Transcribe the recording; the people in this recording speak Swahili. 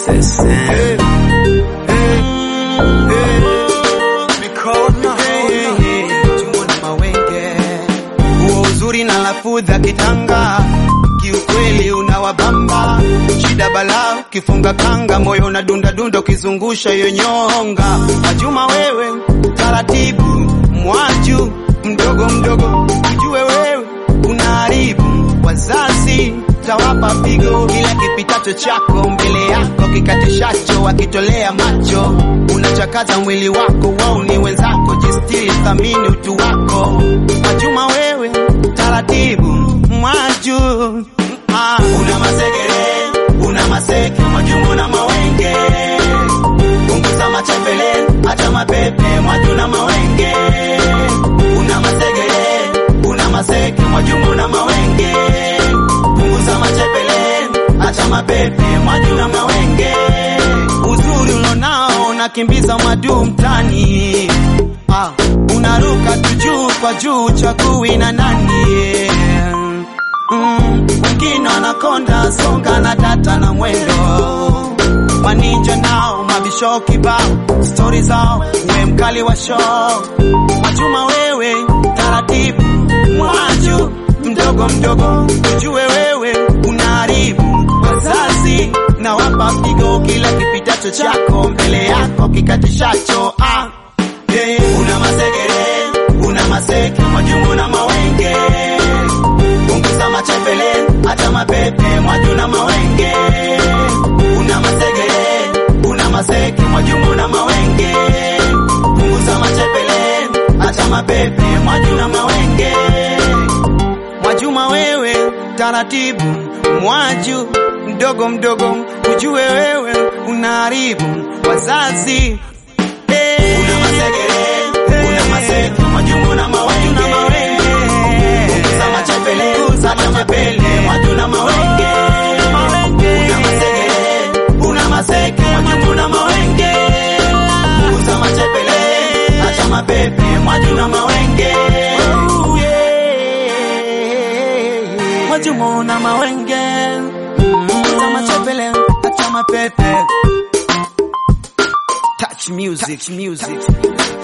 Sese. Mikono chungu na mawenge, huo uzuri na lafudha kitanga, kiukweli unawabamba. Shida balaa kifunga kanga, moyo unadunda dunda ukizungusha hiyo nyonga. Majuma wewe taratibu, mwaju mdogo mdogo, ujue wewe unaharibu wazazi tawapa pigo kila kipitacho chako mbele yako kikatishacho wakitolea macho unachakaza mwili wako wao ni wenzako jistiri thamini utu wako Majuma wewe taratibu mwaju ah. una masegere una maseke Mwajuma na mawenge punguza machembele hata mapepe Mwajuma mawenge una masegere una maseke Mwajuma na mawenge punguza machepele acha mapepe Mwajuma mawenge uzuri ulonao unakimbiza madu mtani ah, unaruka tu juu kwa juu chagui na nani mm, wengine wanakonda songa na data na mwendo maninja nao mabisho kibao stori zao we mkali wa show Majuma wewe taratibu mwaju mdogo mdogo ujue wewe unaharibu wazazi na wapa pigo kila kipitacho chako mbele yako kikatishacho ah. yeah. una masegere una maseke Mwajuma na mawenge punguza machepele hata mapepe Mwajuma mawenge una masegere una maseke Mwajuma na mawenge punguza machepele hata mapepe Mwajuma mawenge Mwajuma wewe taratibu mwaju mdogo mdogo ujue wewe unaharibu wazazi hey. una masegere una maseke Mwajuma na mawenge punguza machepele hata mapele Mwajuma mawenge una masegere una maseke Mwajuma na mawenge punguza machepele hata mapepe Mwajuma mawenge Mwajuma na mawenge punguza machepele hata mapepe Touch music, Touch music.